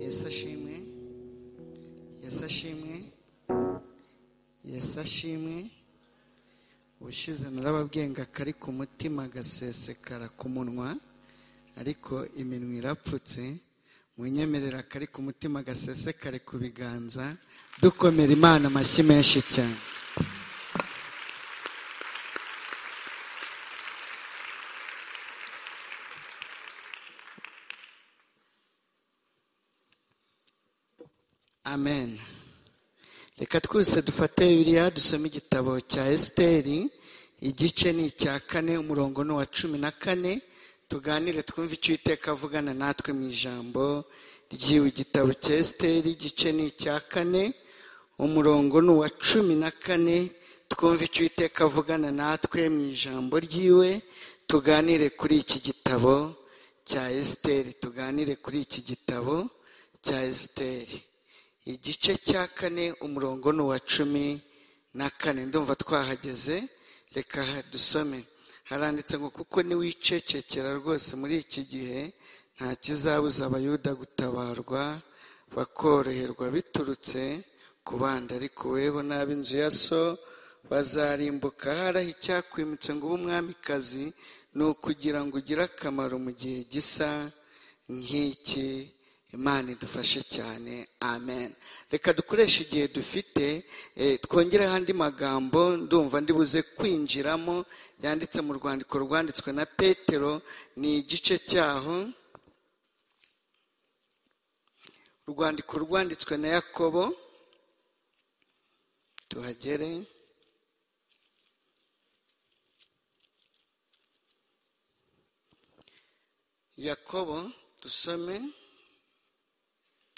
yesu ashimwe yesu ashimwe yesu ashimwe ubushize narababwenga kari ku mutima gasesekara ku munwa ariko iminwa irapfutse munyemerera kari ku mutima gasesekare ku biganza dukomera imana amashyi menshi cyane amen reka twese dufate biriya dusome igitabo cya esiteri igice ni icya kane umurongo ni uwa cumi na kane tuganire twumve icyo iteka avugana natwe mu ijambo ry'iwe igitabo cya esiteri igice ni icya kane umurongo ni uwa cumi na kane twumve icyo iteka avugana natwe mu ijambo ry'iwe tuganire kuri iki gitabo cya esiteri tuganire kuri iki gitabo cya esiteri igice cya kane umurongo ni uwa cumi na kane ndumva twahageze reka dusome haranditse ngo kuko niwicecekera rwose muri iki gihe nta kizabuza abayuda gutabarwa bakoroherwa biturutse ku bandi ariko weho n'ab'inzu ya so bazarimbuka haraho icyakwimitse ngo ube umwamikazi ni ukugira ngo ugire akamaro mu gihe gisa nk'iki imana idufashe cyane amen reka dukoreshe igihe dufite twongereho andi magambo ndumva ndibuze kwinjiramo yanditse mu rwandiko rwanditswe na petero ni igice cyaho urwandiko rwanditswe na yakobo tuhagere yakobo dusome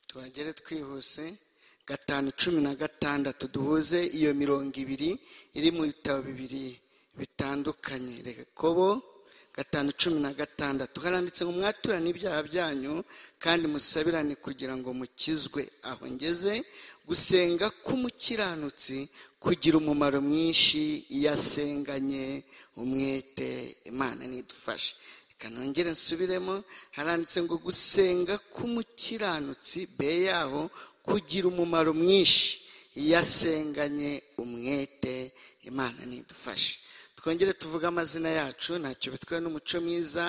tuhagere twihuse gatanu cumi na gatandatu duhuze iyo mirongo ibiri iri mu bitabo bibiri bitandukanye rekobo gatanu cumi na gatandatu haranditse ngo mwaturane ibyaha byanyu kandi musabirane kugira ngo mukizwe aho ngeze gusenga k'umukiranutsi kugira umumaro mwinshi iyo asenganye umwete imana nidufashe nongere nsubiremo haranditse ngo gusenga k'umukiranutsi be yaho kugira umumaro mwinshi iyo asenganye umwete imana nidufashe twongere tuvuge amazina yacu ntacyo bitwaye n'umuco mwiza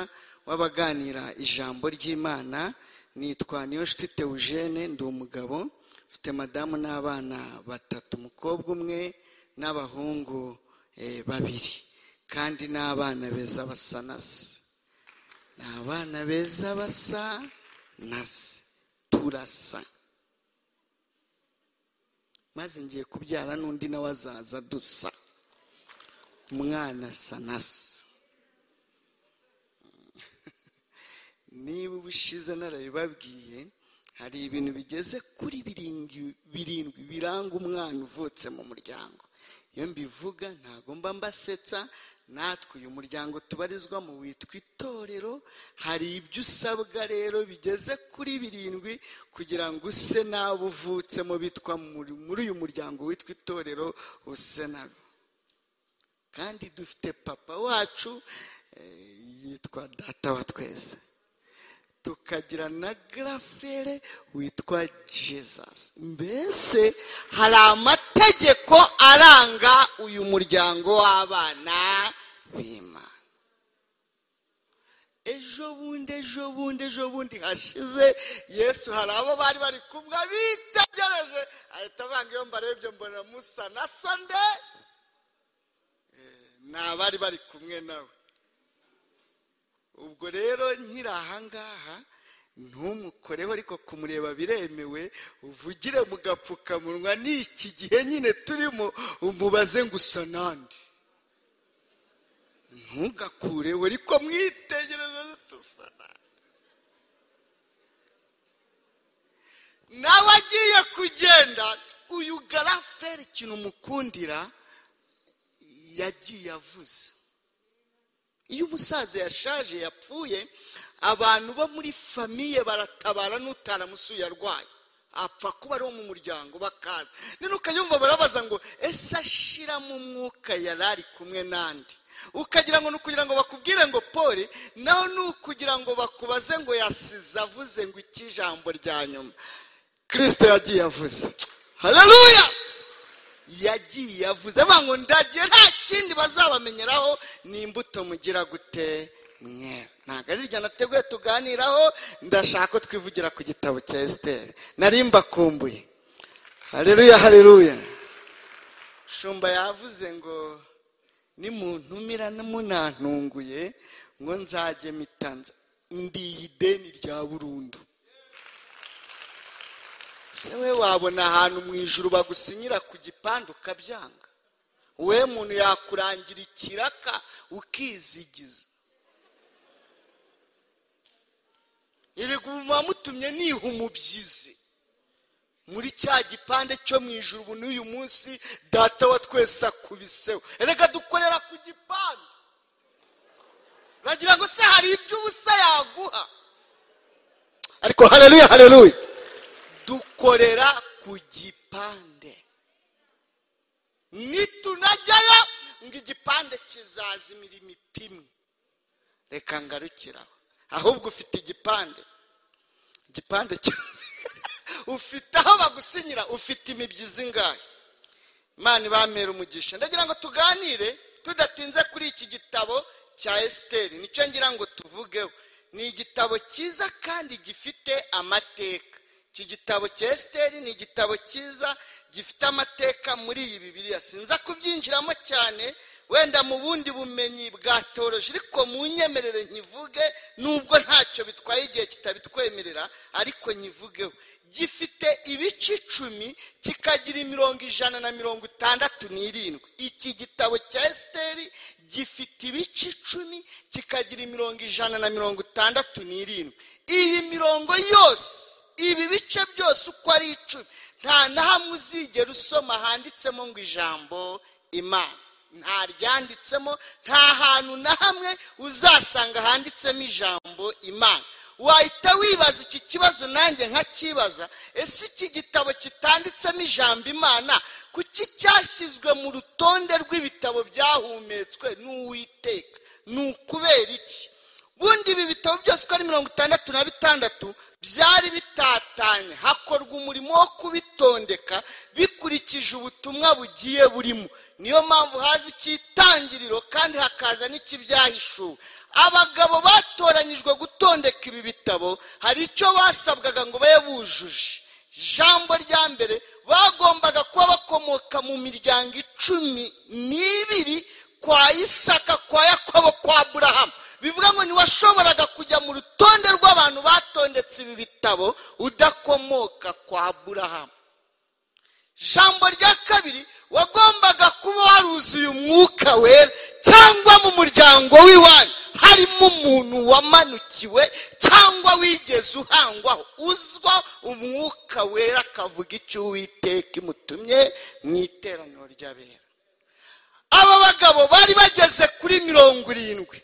w'abaganira ijambo ry'imana nitwa niyo nshuti teujene ndi umugabo mfite madamu n'abana batatu umukobwa umwe n'abahungu babiri kandi n'abana beza basanasa ni abana beza basa na se turasa maze ngiye kubyara n'undi nawe azaza dusa umwana asa na se niba ubushize narabibabwiye hari ibintu bigeze kuri birindwi biranga umwana uvutse mu muryango iyo mbivuga ntabwo mba mbasetsa natwe uyu muryango tubarizwamo witwa itorero hari ibyo usabwa rero bigeze kuri birindwi kugira ngo use n'abo uvutsemo bitwa muri uyu muryango witwa itorero use nabo kandi dufite papa wacu yitwa data wa twese tukagira na garafere witwa jesus mbese hari amategeko aranga uyu muryango w'abana b'imana ejo bundi ejo bundi ejo bundi hashize yesu hari abo bari bari kumwe bitegereje ahita avanga iyo mbarebye mbona musa na sonde ni abari bari kumwe nawe ubwo rero nkiri ahangaha ntumukoreho ariko kumureba biremewe uvugire mu gapfukamunwa n'iki gihe nyine turimo umubaze ngo usa nande ntugakureho ariko mwitegereze dusa nande nawe agiye kugenda uyu garaferi ikintu umukundira yagiye avuze iyo umusaza yashaje yapfuye abantu bo muri famiye baratabara n'utaramusuye arwaye apfa kuba ari uwo mu muryango bakaza none ukayumva barabaza ngo ese ashiramo umwuka yari ari kumwe n'andi ukagira ngo ni ukugira ngo bakubwire ngo pole naho ni ukugira ngo bakubaze ngo yasize avuze ngo iki jambo rya nyuma kirisito yagiye avuze hareruya yagiye avuze avuga ngo ndagiye nta kindi bazabamenyeraho ni imbuto mugira gute mwewe ntabwo ari iryo nateguye tuganiraho ndashaka ko twivugira ku gitabo cya esiteri nari mbakumbuye hareruya hareruya shumba yavuze ngo nimuntumira munantunguye ngo nzajye mitanza ndiye ideni rya burundu se we wabona ahantu mu ijuru bagusinyira ku gipande ukabyanga we muntu yakurangira ikiraka ukizigiza erega ubu mutumye niha umubyizi muri cya gipande cyo mu ijuru n'uyu munsi data wa twese akubiseho erega dukorera ku gipande uragira ngo se hari ibyo ubusa yaguha ariko hareruya hareruya dukorera ku gipande nitunajyayo ngo igipande kizaza imirimo ipimwe reka ngarukiraho ahubwo ufite igipande igipande ufite aho bagusinyira ufite imibyizi ingahe imana ibamera umugisha ndagira ngo tuganire tudatinze kuri iki gitabo cya esiteri nicyo ngira ngo tuvugeho ni igitabo cyiza kandi gifite amateka iki gitabo cya esiteri ni igitabo cyiza gifite amateka muri iyi bibiriya sinza kubyinjiramo cyane wenda mu bundi bumenyi bwa toroje ariko mu nyemerere nkivuge nubwo ntacyo bitwaye igihe kitabitwemerera ariko nkivugeho gifite ibice icumi kikagira imirongo ijana na mirongo itandatu n'irindwi iki gitabo cya esiteri gifite ibice icumi kikagira imirongo ijana na mirongo itandatu n'irindwi iyi mirongo yose ibi bice byose uko ari icumi nta na hamwe uzigera usoma handitsemo ngo ijambo imana nta ryanditsemo nta hantu na hamwe uzasanga handitsemo ijambo imana wahita wibaza iki kibazo nanjye nkakibaza ese iki gitabo kitanditsemo ijambo imana kuki cyashyizwe mu rutonde rw'ibitabo byahumetswe n'uwiteka ni ukubera iki bundi ibi bitabo byose uko ari mirongo itandatu na bitandatu byari bitatanye hakorwa umurimo wo kubitondeka bikurikije ubutumwa bugiye burimo niyo mpamvu haza icyitangiriro kandi hakaza n'ikibyahishuwe abagabo batoranyijwe gutondeka ibi bitabo hari icyo basabwaga ngo babe bujuje ijambo rya mbere bagombaga kuba bakomoka mu miryango icumi n'ibiri kwa isaka kwa yakobo kwa aburahamu bivuga ngo ntiwashoboraga kujya mu rutonde rw'abantu batondetse ibi bitabo udakomoka kwa aburahamu ijambo rya kabiri wagombaga kuba waruzuye umwuka wera cyangwa mu muryango w'iwanyu harimo umuntu wamanukiwe cyangwa wigeze uhangwaho uzwa umwuka wera akavuga icyo uwiteka imutumye mu iteraniro ry'abera aba bagabo bari bageze kuri mirongo irindwi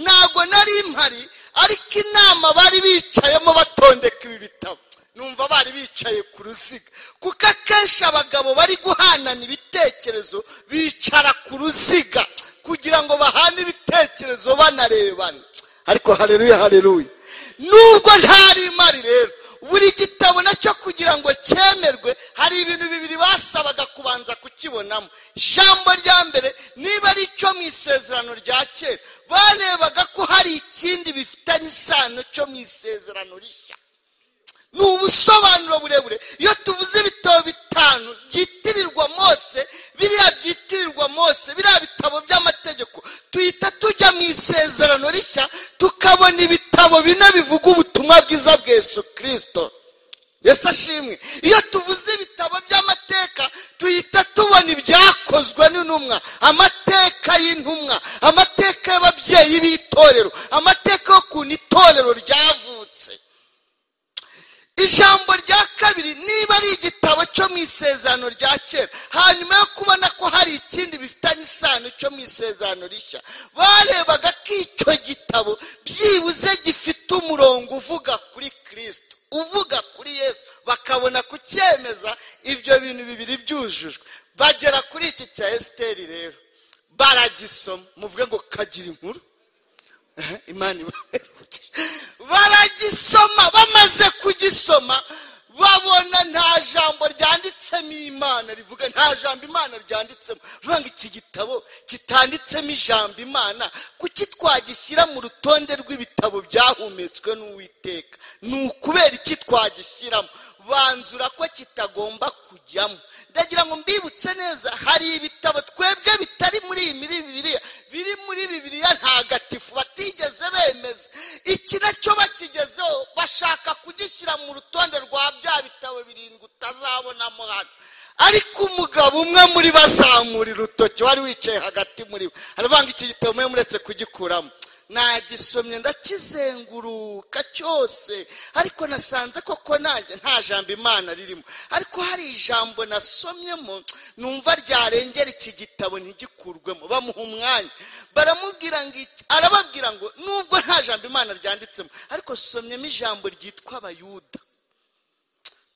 ntabwo nari mpari ariko inama bari bicayemo batondeka ibi bitabo numva bari bicaye ku ruziga kuko akenshi abagabo bari guhanana ibitekerezo bicara ku ruziga kugira ngo bahane ibitekerezo banarebana ariko hareruya hareruya nubwo ntari imari rero buri gitabo nacyo kugira ngo cyemerwe hari ibintu bibiri basabaga kubanza kukibonamo ijambo rya mbere niba ari icyo mu isezerano rya kera barebaga ko hari ikindi bifitanye isano cyo mu isezerano rishya ni ubusobanuro burebure iyo tuvuze ibitabo bitanu byitirirwa mose biriya byitirirwa mose biriya bitabo by'amategeko tuhita tujya mu isezerano rishya tukabona ibitabo bine bivuga ubutumwa bwiza bwa Yesu kirisito yesu ashimwe iyo tuvuze ibitabo by'amateka tuhita tubona ibyakozwe n'intumwa amateka y'intumwa amateka y'ababyeyi b'itorero amateka y'ukuntu itorero ryavutse ijambo rya kabiri niba ari igitabo cyo mu isezerano rya kera hanyuma yo kubona ko hari ikindi bifitanye isano cyo mu isezerano rishya barebaga ko icyo gitabo byibuze gifite umurongo uvuga kuri kirisito uvuga kuri yesu bakabona kucyemeza ibyo bintu bibiri byujujwe bagera kuri iki cya esiteri rero baragisoma muvuge ngo kagira inkuru imana ibamera baragisoma bamaze kugisoma babona imana rivuga nta jambo imana ryanditsemo bivuga ngo iki gitabo kitanditsemo ijambo imana kuki twagishyira mu rutonde rw'ibitabo byahumetswe n'uwiteka ni ukubera iki twagishyiramo banzura ko kitagomba kujyamo ndagira ngo mbibutse neza hari ibitabo twebwe bitari muri iyi muri bibiriya biri muri bibiriya ntagatifu batigeze bemeza iki nacyo bakigezeho bashaka kugishyira mu rutonde rwa bya bitabo birindwi utazabonamo hano ariko umugabo umwe muri bazamura urutoki wari wicaye hagati muri bo aravuga iki gitabo mwe muretse kugikuramo nagisomye ndakizenguruka cyose ariko nasanze koko nanjye nta jambo imana ririmo ariko hari ijambo nasomyemo numva ryarengera iki gitabo ntigikurwemo bamuha umwanya baramubwira ngo arababwira ngo nubwo nta jambo imana ryanditsemo ariko somyemo ijambo ryitwa abayuda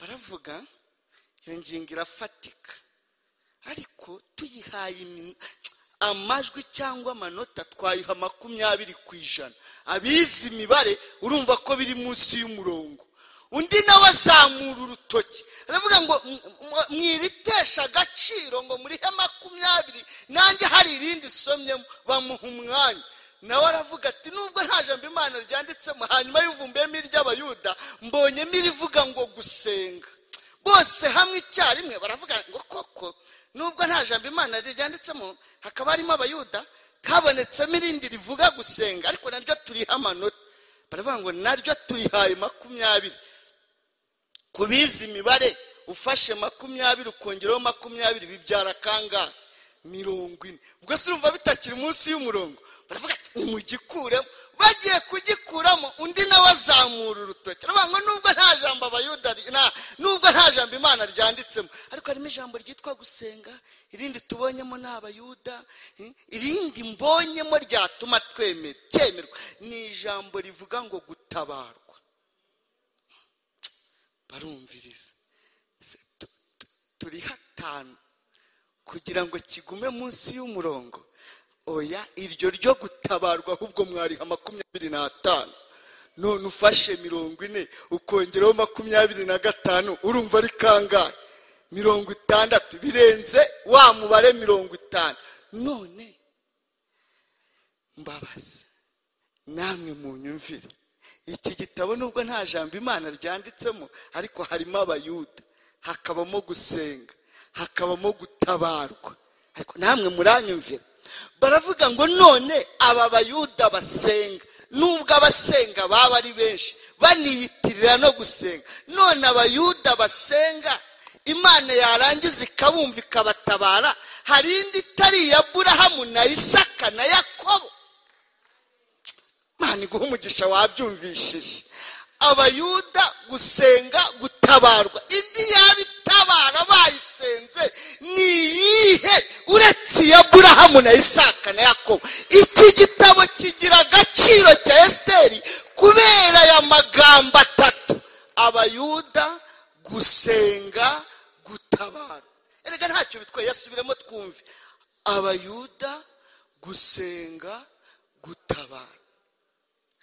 baravuga iyo ngingo irafatika ariko tuyihaye amajwi cyangwa amanota twayiha makumyabiri ku ijana abizi imibare urumva ko biri munsi y'umurongo undi nawe azamura urutoki aravuga ngo mwiritesha agaciro ngo murihe makumyabiri nanjye hari irindi somyemo bamuha umwanya nawe aravuga ati nubwo nta jambo imana ryanditsemo hanyuma yuvumbiyemo iry'abayuda mbonyemo irivuga ngo gusenga bose hamwe icyarimwe baravuga ngo koko nubwo nta jambo imana ryanditsemo hakaba harimo abayuda kabonetsemo irindi rivuga gusenga ariko naryo turiha amanota baravuga ngo naryo turihaye makumyabiri ku bizi imibare ufashe makumyabiri ukongeraho makumyabiri bibyara kangahe mirongo ine ubwo si urumva bitakiri munsi y'umurongo baravuga ati mugikuremo bagiye kugikuramo undi nawe azamura urutoki aravuga ngo nubwo nta jambo abayuda nubwo nta jambo imana ryanditsemo ariko harimo ijambo ryitwa gusenga irindi tubonyemo ni abayuda irindi mbonyemo ryatuma cyemerwa ni ijambo rivuga ngo gutabarwa barumviriza turi hatanu kugira ngo kigume munsi y'umurongo oya iryo ryo gutabarwa ahubwo mwariha makumyabiri n'atanu none ufashe mirongo ine ukongeraho makumyabiri na gatanu urumva ari kangahe mirongo itandatu birenze wa mubare mirongo itanu none mbabazi namwe mu nyumvire iki gitabo nubwo nta jambo imana ryanditsemo ariko harimo abayuda hakabamo gusenga hakabamo gutabarwa ariko namwe muranyumvira baravuga ngo none aba bayuda basenga nubwo abasenga baba ari benshi baniyitirira no gusenga none abayuda basenga imana yarangiza ikabumva ikabatabara hari indi itari iya burahamu na isaka na yakobo imana iguha umugisha wabyumvishije abayuda gusenga gutabarwa indi yaba itabara bayisenze ni iyihe uretse iya burahamu na isaka na yakobo iki gitabo kigira agaciro cya esiteri kubera aya magambo atatu abayuda gusenga gutabara erega ntacyo bitwaye yasubiremo twumve abayuda gusenga gutabara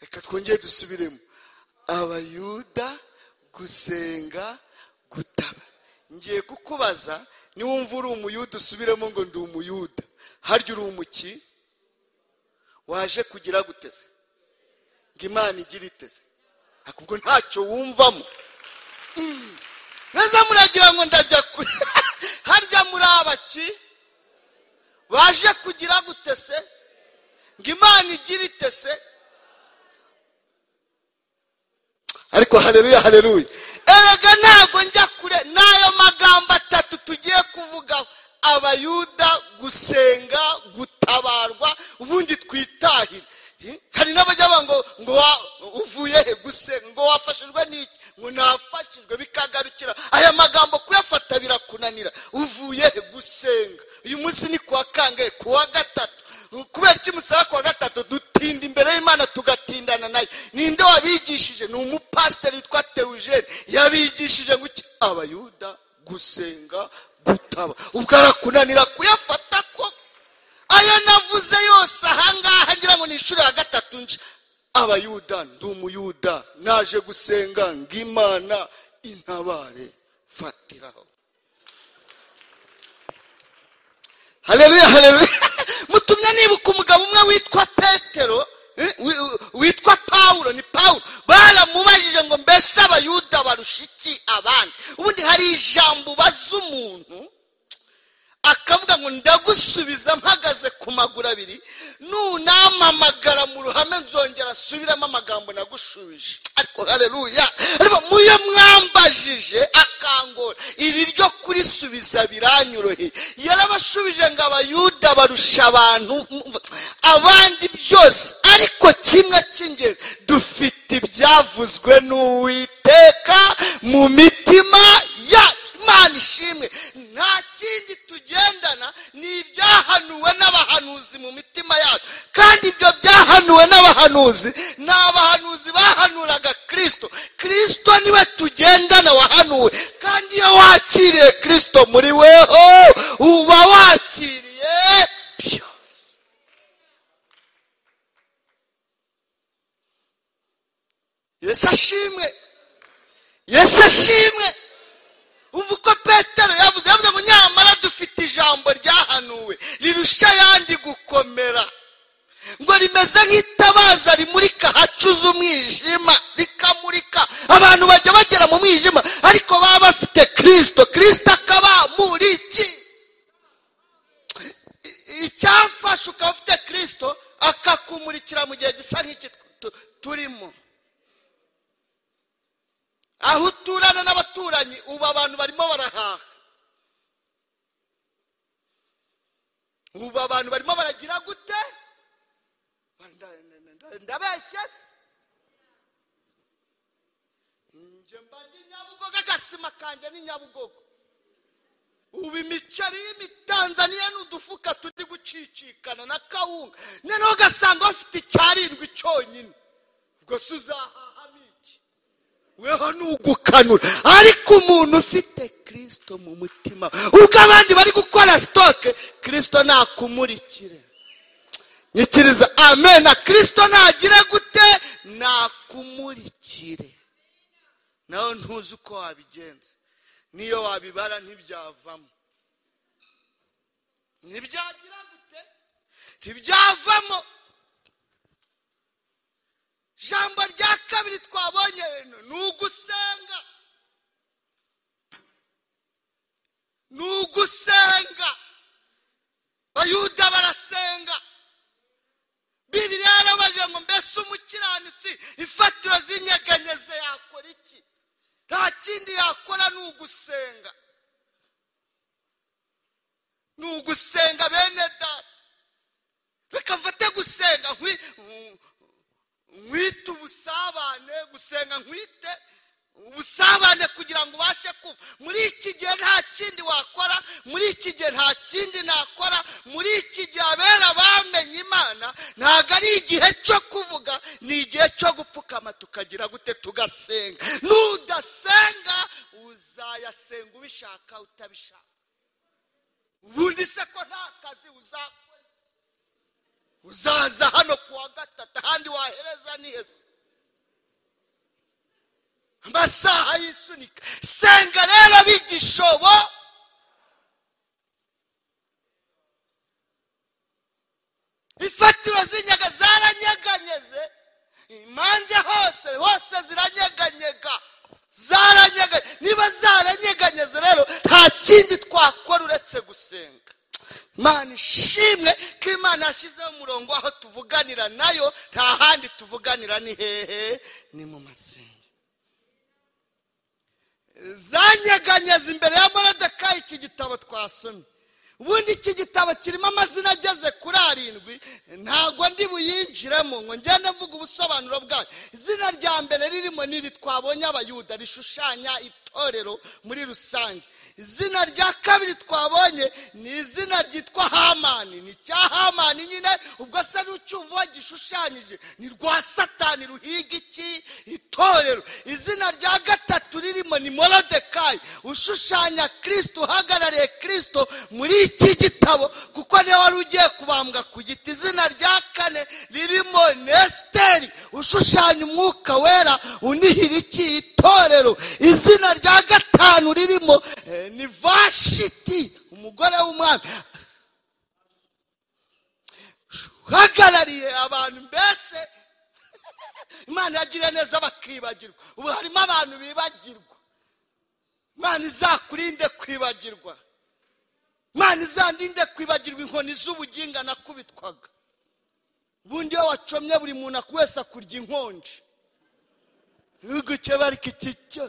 reka twongere dusubiremo abayuda gusenga gutaba ngiye kukubaza niwumva uri umuyuda usubiremo ngo ndi umuyuda harya uri umuki waje kugira guteze ngo imana igira iteze ubwo ntacyo wumvamo neza muragira ngo ndajya kure harya muri abaki baje kugira gutese ngo imana igira itese ariko hareruya hareruya erega ntabwo njya kure n'ayo magambo atatu tugiye kuvugaho abayuda gusenga gutabarwa ubundi twitahire hari n'abajya ngo ngo uvuye he gusenga ngo wafashijwe n'iki ngo nafashijwe bikagarukira aya magambo kuyafata birakunanira uvuye he gusenga uyu munsi ni kuwa kangahe kuwa gatatu kubera iki musaba kuwa gatatu dutinda imbere y'imana tugatindana nayo ninde wabigishije ni umupasiteri witwa teujene yabigishije ngo abayuda gusenga gutaba ubwo arakunanira kuyafata ko ayo navuze yose ahangaha ngira ngo ni inshuro ya gatatu nje abayuda ndi umuyuda naje gusenga ngo imana intabare fatiraho hareruye hareruye mutumye nibuka umugabo umwe witwa petero eh, wi- wi- witwa pawulo ni pawulo baramubajije ngo mbese abayuda barusha iki abandi ubundi hari ijambo ubaza umuntu akavuga ngo ndagusubiza mpagaze ku maguru abiri nunampamagara mu ruhame nzongera asubiramo amagambo nagushubije ariko hareruya ariko muyo mwambajije akangora iri ryo kurisubiza biranyoroheye yarabashubije ngo abayuda barusha abantu abandi byose ariko kimwe cy'ingenzi dufite ibyavuzwe n'uwiteka mu mitima yacu imana ishimwe nta kindi tugendana ni ibyahanuwe n'abahanuzi mu mitima yacu kandi ibyo byahanuwe n'abahanuzi ni abahanuzi bahanuraga kirisito kirisito niwe tugendana wahanuwe kandi iyo wakiriye kirisito muri weho uba wakiriye byose yesu ashimwe yesu ashimwe umva uko petero yavuze yavuze ngo nyamara dufite ijambo ryahanuwe rirusha ayandi gukomera ngo rimeze nk'itabaza rimurika hacuze umwijima rikamurika abantu bajya bagera mu mwijima ariko baba bafite kirisito kirisito akabamuriki icyafashe ukaba ufite kirisito akakumurikira mu gihe gisa nk'iki tu- turimo aho uturana n'abaturanyi ubu abantu barimo barahaha ubu abantu barimo baragira gute ndabeshye se njye mba ndi nyabugogo agasima kanjye ni nyabugogo ubu imiceri y'imitanzaniya ni udufuka turi gucicikana na kawunga noneho ugasanga bafite icyarindwi cyonyine ubwo se uzahahamo iki weho ni ugukanura ariko umuntu ufite kirisito mu mutima ubwo abandi bari gukora sitoke kirisito nakumurikire nyikiriza amen na kirisito nagire gute nakumurikire nawe ntuzi uko wabigenza n'iyo wabibara ntibyavamo ntibyagira gute ntibyavamo ijambo rya kabiri twabonye rino ni ugusenga ni ugusenga bayuda barasenga bibiri yarabaje ngo mbese umukiranutsi imfatiro z'inyegenyeze yakora iki nta kindi yakora ni ugusenga ni ugusenga bene data reka mfate gusenga nkwi- nkwite ubusabane gusenga nkwite ubusabane kugira ngo ubashe kuba muri iki gihe nta kindi wakora muri iki gihe nta kindi nakora muri iki gihe abera bamenye imana ntabwo ari igihe cyo kuvuga ni igihe cyo gupfukama tukagira gute tugasenga nudasenga uzayasenga ubishaka utabishaka ubundi se ko nta kazi uzakora uzaza hano ku wa gatatu ahandi wahereza ni heza amasaha yisunika senga rero bigishobo imfatiro z'inyaga zaranyeganyeze impande hose hose ziranyeganyega zaranyeganye niba zaranyeganyeze rero nta kindi twakora uretse gusenga imana ishimwe ko imana yashyizeho umurongo aho tuvuganira nayo nta handi tuvuganira ni hehe ni mu masenga zanyeganyeza imbere ya morodekayi iki gitabo twasomye ubundi iki gitabo kirimo amazina ageze kuri arindwi ntabwo ndi buyinjiremo ngo ngende mvuga ubusobanuro bwayo izina rya mbere ririmo n'iri twabonye abayuda rishushanya itorero muri rusange izina rya kabiri twabonye ni izina ryitwa hamani ni cya hamani nyine ubwo se n'ucyumva gishushanyije ni rwa satani ruhiga iki itorero izina rya gatatu ririmo ni morodekayi ushushanya kirisito uhagarariye kirisito muri iki gitabo kuko niwe wari ugiye kubambwa ku giti izina rya kane ririmo nesiteri ushushanya umwuka wera unihira iki itorero izina rya gatanu ririmo eh, ni vashiti umugore w'umwami uhagarariye abantu mbese imana yagiriye neza bakibagirwa ubu harimo abantu bibagirwa imana izakurinde kwibagirwa imana izandinde kwibagirwa inkoni z'ubuginga nakubitwaga ubundi iyo wacomye buri muntu wese akurya inkonji ibihugu cyo bari kicyo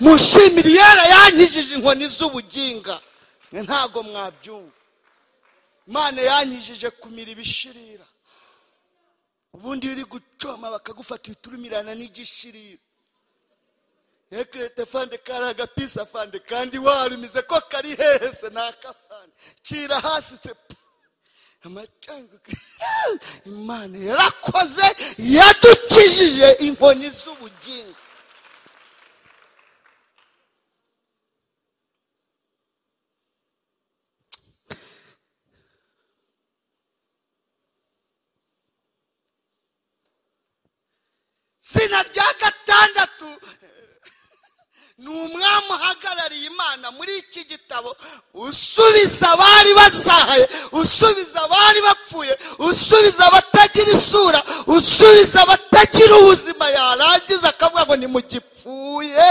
mushimire yera yankijije inkoni z'ubuginga ntabwo mwabyumva imana yankijije kumira ibishirira ubundi iyo uri gucoma bakagufata uhita urumirana n'igishirira ekirete fande kari agapisa fande kandi warumize ko kari hehese ni akafande cira hasi tsepu amacanga imana yarakoze yadukijije inkoni z'ubugingo zina rya gatandatu ni umwami uhagarariye imana muri iki gitabo usubiza abari basahaye usubiza abari bapfuye usubiza abatagira isura usubiza abatagira ubuzima yarangiza akavuga ngo nimugipfuye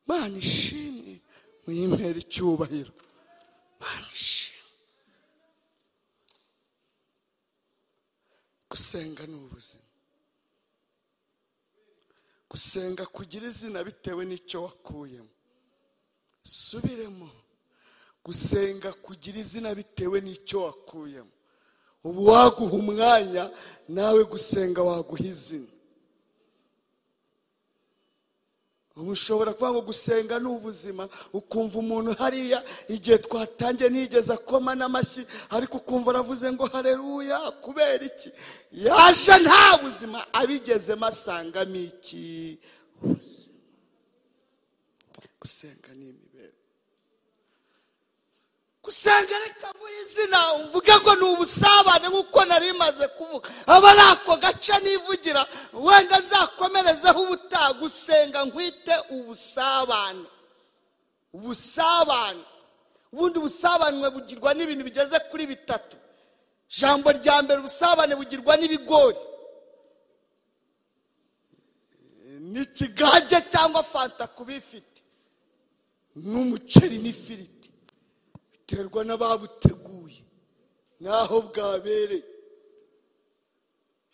imana ishimwe muyimpera icyubahiro imana ishimwe gusenga ni ubuzima gusenga kugira izina bitewe n'icyo wakuyemo subiremo gusenga kugira izina bitewe n'icyo wakuyemo ubu waguha umwanya nawe gusenga waguha izina ubu ushobora kuvuga ngo gusenga ni ubuzima ukumva umuntu hariya igihe twatangiye ntigeze akoma n'amashyi ariko ukumva aravuze ngo hareruya kubera iki yaje nta buzima abigezemo asangamo iki ubuzima gusenga ni imibereho gusenga reka muri izina mvuge ngo ni ubusabane nk'uko nari maze kuvuga aba ari ako gace nivugira wenda nzakomerezeho ubutaha gusenga nkwite ubusabane ubusabane ubundi ubusabane bugirwa n'ibintu bigeze kuri bitatu ijambo rya mbere ubusabane bugirwa n'ibigori n'ikigage cyangwa fanta kubifite n'umuceri n'ifiriti biterwa n'ababuteguye n'aho bwabereye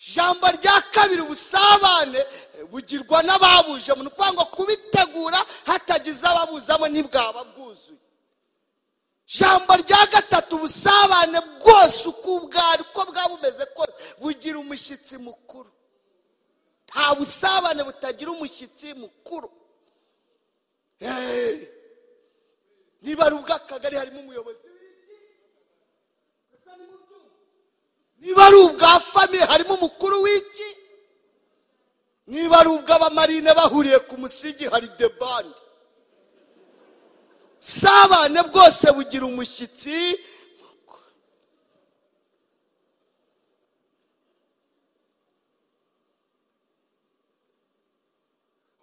ijambo rya kabiri ubusabane bugirwa n'ababujemo ni ukuvuga ngo kubitegura hatagize ababuzamo ntibwaba bwuzuye ijambo rya gatatu ubusabane bwose uko ubwari uko bwaba bumeze kose bugira umushyitsi mukuru nta busabane butagira umushyitsi mukuru eee niba ari ubw'akagari harimo umuyobozi niba ari ubwa famiye harimo umukuru w'iki niba ari ubw'abamarine bahuriye ku musigi hari debande sabane bwose bugira umushyitsi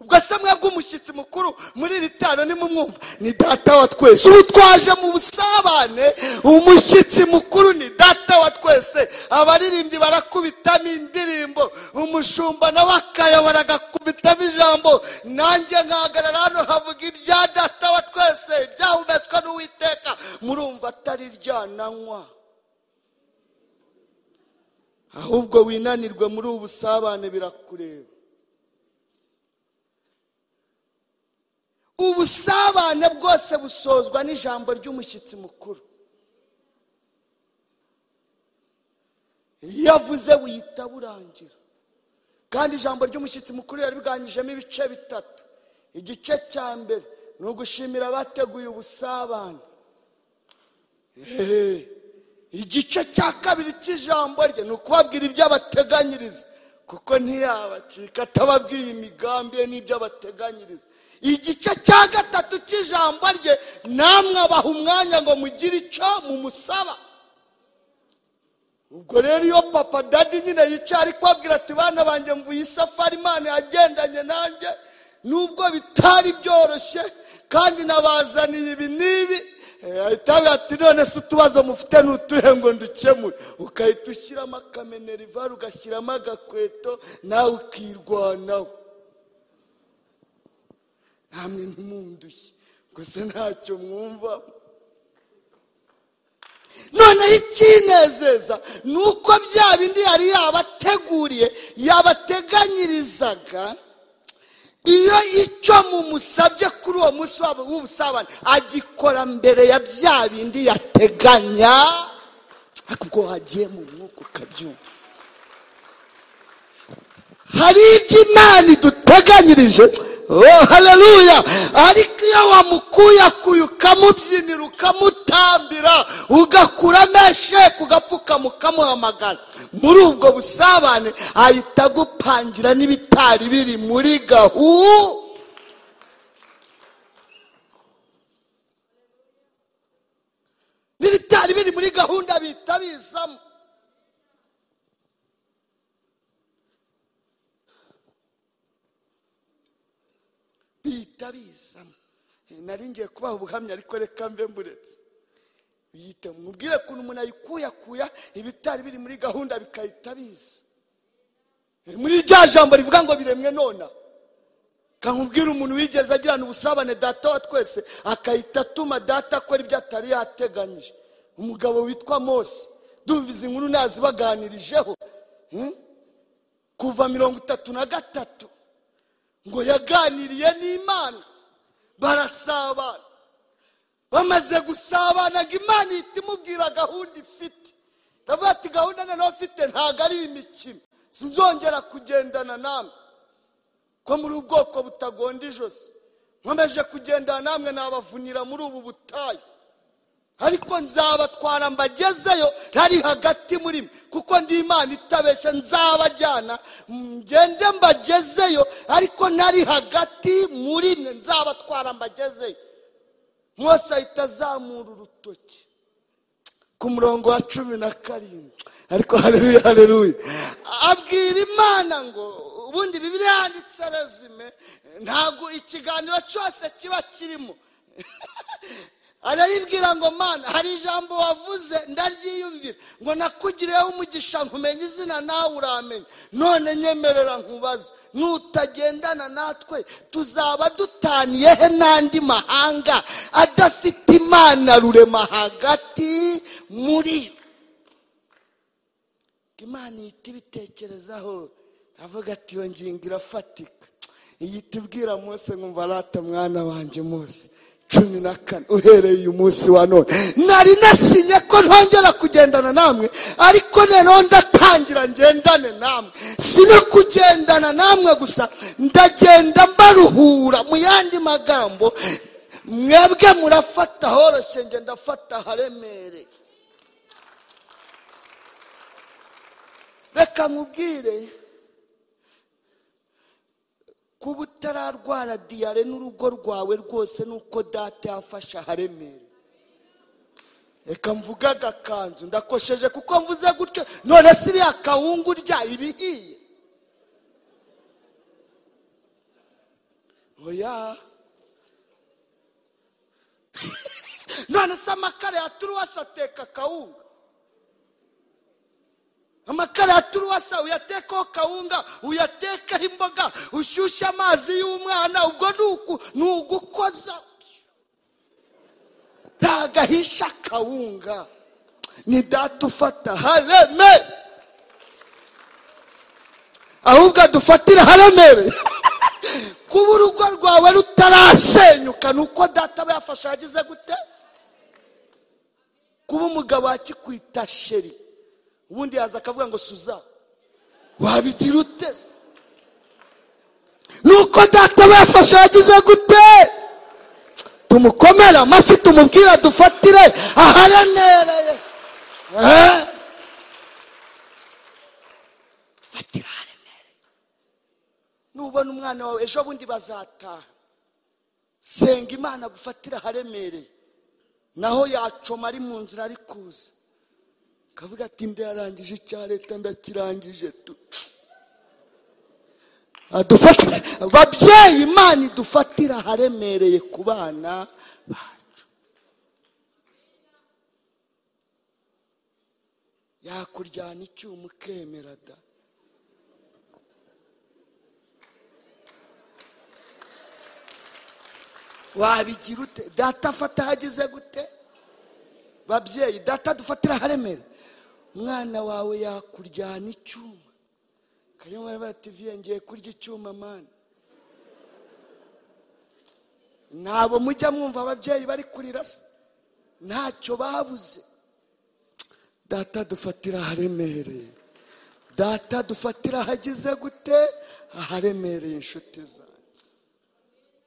ubwo se mwebwe umushyitsi mukuru muri iri tano nimumwumva ni data wa twese ubu twaje mu busabane umushyitsi mukuru ni data wa twese abaririmbyi barakubitamo indirimbo umushumba nawe akayobora agakubitamo ijambo nanjye nkahagarara hano havuga ibya data wa twese ibyahumetswe n'uwiteka murumva atari ryananywa ahubwo winanirwe muri ubu busabane birakureba ubusabane bwose busozwa n'ijambo ry'umushyitsi mukuru iyo avuze wihita burangira kandi ijambo ry'umushyitsi mukuru yaribwanyijemo ibice bitatu igice cya mbere ni ugushimira abateguye ubusabane Ehe. igice cya kabiri cy'ijambo rye ni ukubabwira ibyo abateganyiriza kuko ntiyabacika atababwiye imigambi ye n'ibyo abateganyiriza igice cya gatatu cy'ijambo rye namwe abaha umwanya ngo mugire icyo mumusaba ubwo rero iyo papa dadi nyine yicaye ari kubabwira ati bana banjye mvuye isafari imana yagendanye nanjye nubwo bitari byoroshye kandi n'abazaniye ibi n'ibi ahita ati none se utubazo mufite ni utuhe ngo ndukemure ugahita ushyiramo akamenerivare ugashyiramo agakweto nawe ukirwanaho namwe ntimundushye ngo se ntacyo mwumva noneho ikinezeza ni uko bya bindi yari yabateguriye yabateganyirizaga iyo icyo mumusabye kuri uwo munsi wabo w'ubusabane agikora mbere ya bya bindi yateganya ariko ubwo hagiye mu mwuka ukabyumva hari ibyo imana iduteganyirije oh haleluya ariko iyo wamukuyakuye ukamubyinira ukamutambira ugakuramo esheke ugapfukama ukamuhamagara muri ubwo busabane ahita agupangira n'ibitari biri muri gahu n'ibitari biri muri gahunda bihita bizamo bihita bizamo nari ngiye kubaha ubuhamya ariko reka mbe mburetse biyite mubwire ukuntu umuntu ayikuyakuya ibitari biri muri gahunda bikahita biza muri rya jambo rivuga ngo biremwe nona kamubwira umuntu wigeze agirana ubusabane data wa twese akahita atuma data akora ibyo atari yateganyije umugabo witwa mose dumva izi nkuru ntazibaganirijeho hmm? kuva mirongo itatu na gatatu ngo yaganiriye n'imana barasabana bamaze gusabana ngo imana ihita imubwira gahunda ifite ndavuga ati gahunda noneho mfite ntabwo ari imikino sinzongera kugendana namwe ko muri ubwoko butagonda ijosi nkomeje kugendana namwe nabavunira muri ubu butayu ariko nzabatwara mbagezeyo ntari hagati muri mwe kuko ndi imana itabeshya nzabajyana ngende mbagezeyo ariko ntari hagati muri mwe nzabatwara mbagezeyo mwose ahita azamura urutoki ku murongo wa cumi na karindwi ariko hareruye hareruye abwira imana ngo ubundi bibiriya yanditse rezime ntabwo ikiganiro cyose kiba kirimo arayibwira ngo mana hari ijambo wavuze ndaryiyumvira ngo nakugiriyeho umugisha nkumenya izina nawe uramenya none nyemerera nkubaze nutagendana natwe tuzaba dutaniye he n'andi mahanga adafite imana rurema hagati muri yo imana ihita ibitekerezaho avuga ati iyo ngingo irafatika ihita ibwira munsi nkumva arata mwana wanjye munsi cumi na kane uhereye uyu munsi wa none nari nasinye ko ntongera kugendana namwe ariko noneho ndatangira ngendane namwe si no kugendana namwe gusa ndagenda mbaruhura mu yandi magambo mwebwe murafata horoshye nge ndafata haremereye reka mubwire kuba utararwara diyare n'urugo rwawe rwose nuko data yafashe aharemera reka mvuge agakanzu ndakosheje kuko mvuze gutyo none siriya kawunga urya ibihiye oya none se amakara ya turuwasi ateka kawunga amakara ya turuwasa uyatekaho kawunga uyatekaho imboga ushyushye amazi y'umwana ubwo ni ugukoza ntabwo ahisha kawunga ni data ufata hareme ahubwo adufatira haremere kuba urugo rwawe rutarasenyuka ni uko data aba yafashe yagize gute kuba umugabo akikwita sheri ubundi yaza akavuga ngo suza wabigira uteze nuko data bafashe yagize gute tumukomere amashyi tumubwira dufatire aharemereye fatira aharemereye nubona umwana wawe ejo bundi bazataha senga imana gufatira aharemereye naho yacoma ari mu nzira ari kuza kavuga ati ndayarangije icya leta ndakirangije tu dufatira babyeyi imana idufatira aharemereye ku bana bacu yakuryana icyuma ukemera da wabigira ute data afata ahageze gute babyeyi data dufatira aharemera umwana wawe yakuryana icyuma kanyamara bativiye ngiye kurya icyuma mani ntabo mujya mwumva ababyeyi bari kurira se ntacyo babuze data dufatira aharemereye data dufatira ahageze gute aharemereye inshuti zawe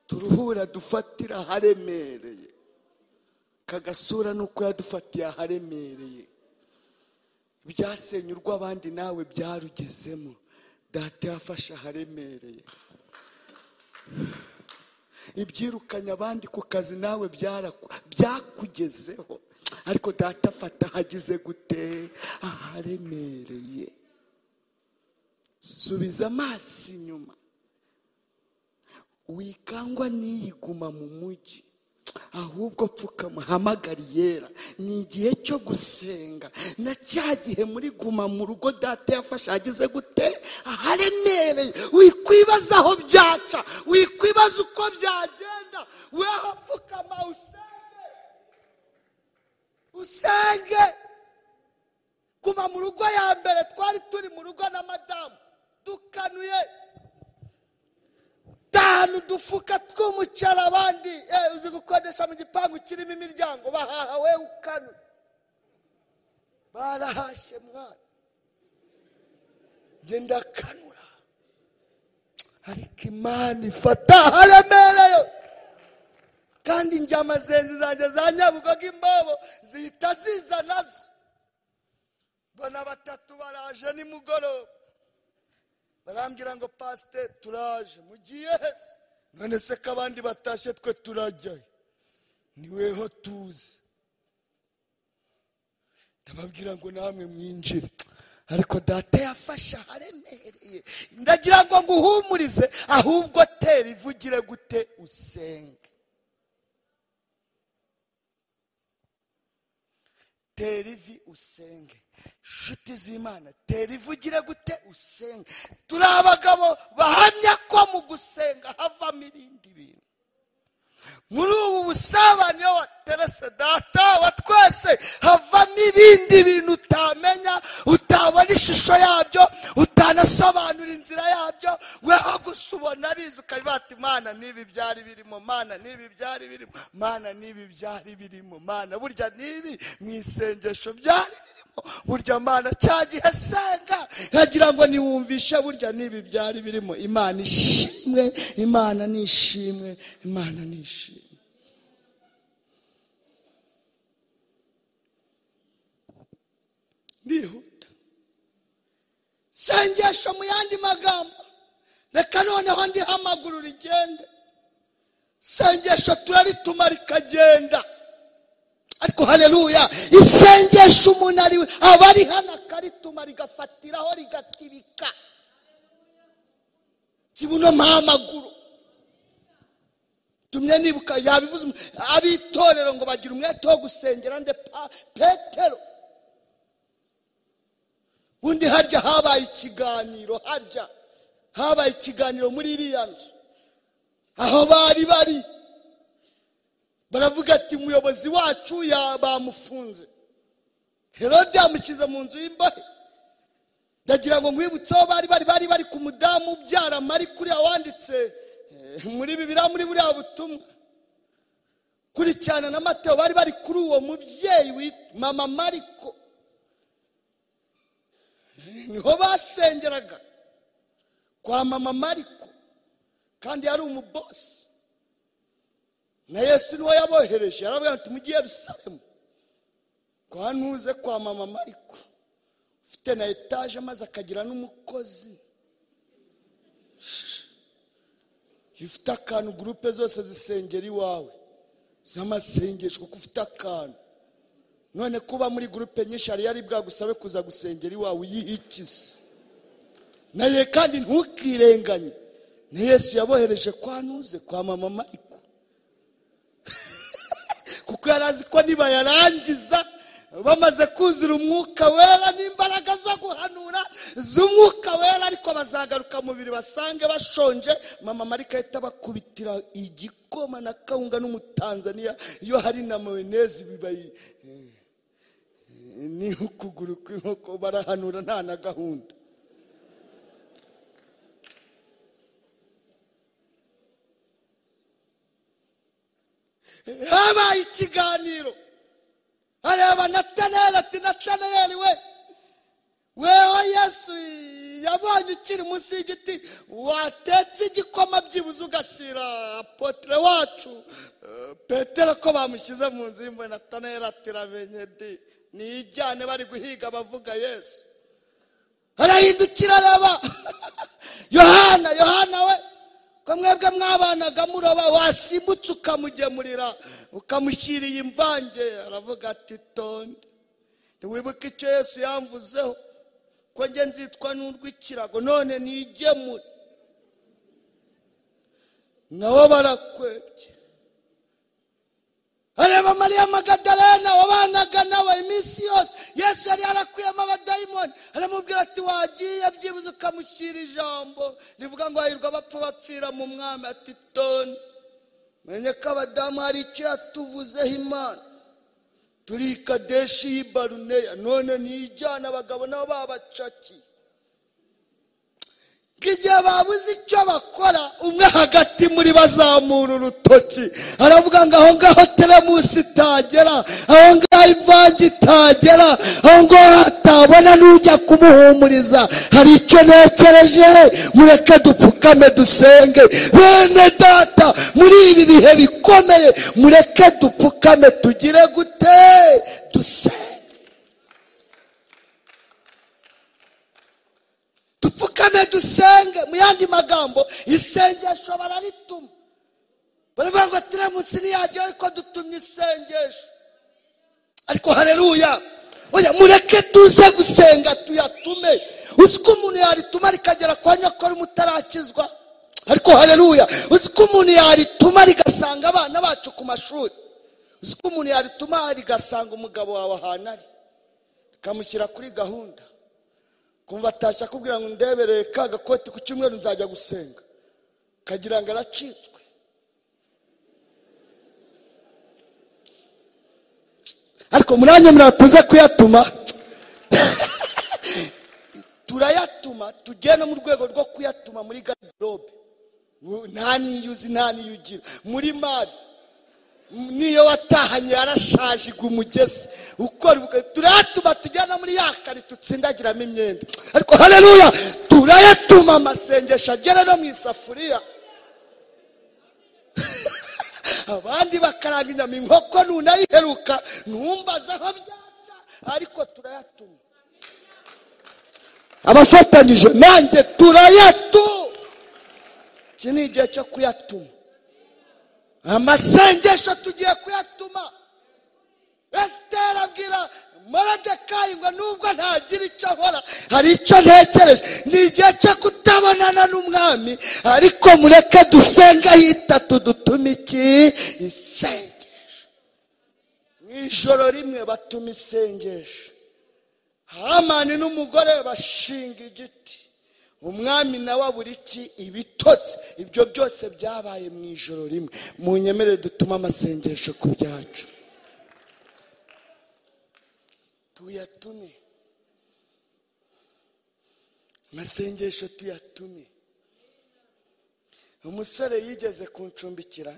turuhura dufatira aharemereye kagasura nuko yadufatiye aharemereye ibyasenye urw'abandi nawe byarugezemo data yafashe aharemereye ibyirukanye abandi ku kazi nawe byakugezeho ariko data afata ahageze gute aharemereye subiza amaso inyuma wikangwa n'iyiguma mu mujyi ahubwo pfukama hamagara yera ni igihe cyo gusenga na cya gihe muri guma mu rugo data yafashe ageze gute aharemereye wikwibaza aho byaca wikwibaza uko byagenda weho pfukama usenge usenge guma mu rugo ya mbere twari turi mu rugo na madamu dukanuye tanu dufuka tw'umucara abandi uzi gukodesha mu gipangu kirimo imiryango bahaha we ukanu barahashye mwana ngenda kanura ariko imana ifata haremereye kandi injyama zenzi zanjye za nyabugogo imbobo zihita ziza nazo mbona batatu baraje nimugoroba barambwira ngo pasite turaje mugiye heza none se ko abandi batashye twe turajyayo niweho tuzi ndababwira ngo namwe mwinjire ariko data yafashe aharemereye ndagira ngo nguhumurize ahubwo tera ivugire gute usenge tera ivi usenge inshuti z'imana tera ivugire gute usenge turi abagabo bahamya ko mu gusenga havamo ibindi bintu muri ubu busabane wa terese data wa twese havamo ibindi bintu utamenya utabona ishusho yabyo utanasobanura inzira yabyo weho gusa ubona abizi ukabibata imana n'ibi byari birimo mana n'ibi byari birimo mana n'ibi byari birimo mana burya n'ibi mu isengesho byari burya mana cya gihe asenga nkagira ngo niwumvishe burya n'ibi byari birimo imana ishimwe imana ni ishimwe imana ni ishimwe ndihuta sengesho mu yandi magambo reka noneho ndiho amaguru rigende sengesho turaritumara rikagenda ariko hareruya isengesho umuntu ari we aba ari hano akarituma rigafatiraho rigatibika kibuno mpamaguru tumye nibuka yabivuze ab'itorero ngo bagire umwete wo gusengera nde petero undi harya habaye ikiganiro harya habaye ikiganiro muri iriya nzu aho bari bari baravuga ati umuyobozi wacu bamufunze herode yamushyize mu nzu y'imbohe ndagira ngo nkwibutseho bari bari bari bari ku mudamu ubyara mari kuriya wanditse muri bibiriya muri buriya butumwa kurikirana na mateo bari bari kuri uwo mubyeyi mama mariko niho basengeraga kwa mama mariko kandi yari umubosi na yesu niwe yabohereje yarabwira ati mugiye rusaremu kwa ntuze kwa mama mariko ufite na etaje maze akagira n'umukozi ufite akantu gurupe zose zisengera iwawe z'amasengesho kuko ufite akantu none kuba muri gurupe nyinshi hari yari bwagusabe kuza gusengera iwawe uyihikize naye kandi ntukirenganye ni yesu yabohereje kwa ntuze kwa mama mariko kuko yari azi ko nibayarangiza bamaze kuzura umwuka wera n'imbaraga zo guhanura z'umwuka wera ariko bazagaruka mubiri basange bashonje mama marika ahita bakubitira igikoma na kawunga n'umutanzaniya iyo hari na mayoneze bibayi ni ukuguru kw'inkoko barahanura nta na gahunda habaye ikiganiro areba nataneri ati nataneri we weho yesu yabonye ukiri munsi y'igiti watetse igikoma byibuze ugashyira apotire wacu eh, petero ko bamushyize mu nzu y'imbohe nataneri ati ramenye di niyijyane bari guhiga abavuga yesu arahindukira araba yohana yohana we ko mwebwe mwabanaga muroba wasimbutse ukamugemurira ukamushyiriye imvange aravuga ati tonde ntiwibuke icyo yesu yamvuzeho ko njye nzitwa n'urw'ikirago none nigemure nabo barakwebye areba mariya magadarena wabanaga nawe iminsi yose yesu yari yarakuyemo abadayimoni aramubwira ati wagiye byibuze ukamushyira ijambo rivuga ngo hahirwa abapfa bapfira mu mwami ati toni menye ko abadamu hari icyo yatuvuzeho imana turi i kadeshi y'i baruneya none ntiyijyana abagabo nabo babacaki igihe babuze icyo bakora umwe hagati muri bazamura urutoki aravuga ngo aho ngaho teremusi itagera aho ngaho imvange itagera aho ngaho hatabona n'ujya kumuhumuriza hari icyo ntekereje mureke dupfukame dusenge bene data muri ibi bihe bikomeye mureke dupfukame tugire gute dusenge dupfukame dusenge mu yandi magambo isengesho bararituma baravuga ngo tiramusi ntiyagera ariko dutumye isengesho ariko hareruya oya mureke tuze gusenga tuyatume uzi ko umuntu yarituma rikagera kwa nyakora umutarakizwa ariko hareruya uzi ko umuntu yarituma rigasanga abana bacu ku mashuri uzi ko umuntu yarituma rigasanga umugabo wawe ahantu ari rikamushyira kuri gahunda kumva atashya akubwira ngo ndebereye ka gakoti ku cyumweru nzajya gusenga kagira ngo aracitswe ariko murange muratuze kuyatuma turayatuma tugiye no mu rwego rwo kuyatuma muri garderobe nta niyo uzi nta niyo ugira muri mari niyo watahanye yarashaje igwa umugezi ukora ubukwe turayatuma tujyana muri ya kare dutsindagiramo imyenda ariko hareruya turayatuma amasengesho agera no mu isafuriya abandi bakaranga inyama inkoko ntunayiheruka ntumbaze aho byaca ariko turayatuma abafatanyije nanjye turayatuma iki ni igihe cyo kuyatuma amasengesho tugiye kuyatuma esiteri abwira morodekayi ngo nubwo ntagira icyo ahora hari icyo ntekereje ni igihe cyo kutabonana n'umwami ariko mureke dusenge hitatu dutume iki isengesho mu ijoro rimwe batuma isengesho hamani n'umugore bashinga igiti umwami nawe abura iki ibitotsi ibyo byose byabaye mu ijoro rimwe mu nyemere dutuma amasengesho ku byacu tuyatume amasengesho tuyatume umusore yigeze kuncumbikira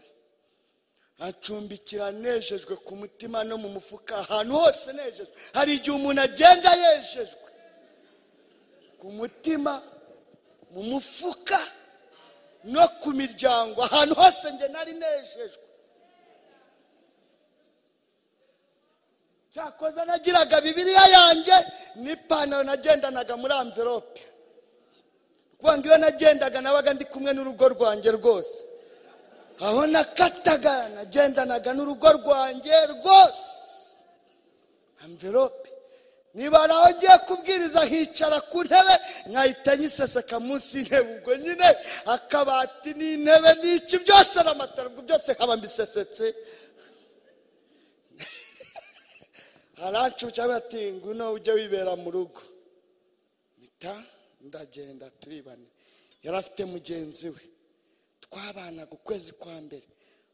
acumbikira anejejwe ku mutima no mu mufuka ahantu hose nejejwe hari igihe umuntu agenda yejejwe ku mutima mu mufuka no ku miryango ahantu hose njye nari nejejwe cyakoze nagiraga bibiriya yanjye n'ipantaro nagendanaga muri amverope kuvuga ngo iyo nagendaga nabaga ndi kumwe n'urugo rwanjye rwose aho nakataga nagendanaga n'urugo rwanjye rwose amverope niba hari aho ngiye kubwiriza hicara ku ntebe nkahita nyiseseka munsi y'intebe ubwo nyine akabati n'intebe n'iki byose n'amatara ubwo byose nkaba mbisesetse harancuca bati nguno ujye wibera mu rugo mpita ndagenda turibane yari afite mugenzi we twabanaga ukwezi kwa mbere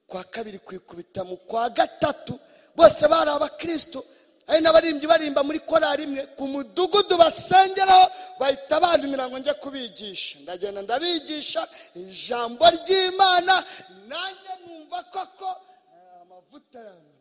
kwa kabiri kwikubita mu kwa gatatu bose bari abakristo hari n'abaririmbyi barimba muri korari imwe ku mudugudu basengeraho bahita bandumira ngo njye kubigisha ndagenda ndabigisha ijambo ry'imana nanjye numva koko eh, amavuta yanjye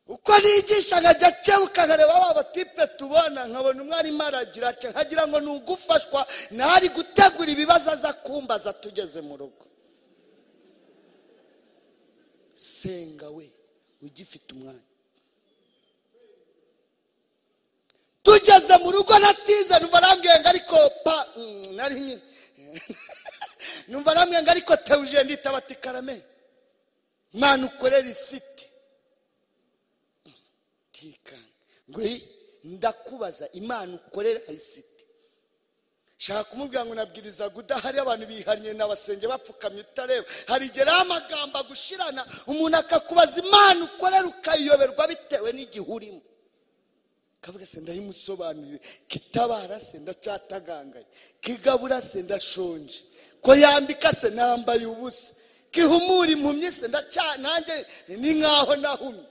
uko nigisha nkajya akebuka nkareba ba batipe tubona nkabona umwarimu aragira ati nkagira ngo ni ugufashwa ntari gutegura ibibazo aza kumbaza tugeze mu rugo senga we ugifite umwanya tugeze mu rugo natinze numva arambwiye ngo ariko pa mm, nari nyine numva arambwiye ngo ariko teuje ndita bati karame mwana ukorera isite tekana ngo "Hey, ndakubaza imana ukorera ayisite shaka kumubwira ngo nabwiriza udahari abantu bihariye n'abasenge bapfukamye utareba hari igihe rero amagambo agushirana umuntu akakubaza imana ukorera ukayiyoberwa bitewe n'igihe urimo kavuga se ndayimusobanurire kitabara se ndacyatagangaye kigabura se ndashonje ko yambika se nambaye ubusa kihumura impumyi se ndacya nanjye ni nkaho nahumye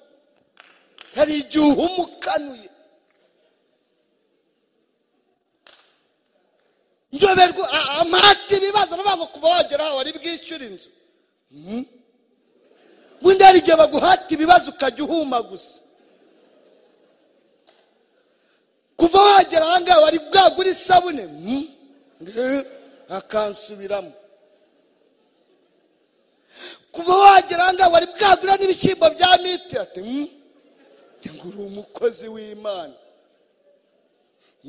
hari igihe uhumukanuye njoberwa amahati ibibazo navuga ngo kuva wagera aho wari bwishyure inzu Mhm. ubundi hari igihe baguhata ibibazo ukajya uhuma gusa kuva wagera aha ngaha wari bwagura isabune Mhm. Eh, akansubiramo kuva wagera aha ngaha wari bwagura n'ibishyimbo bya miti ati "Mhm." ngo uri umukozi w'imana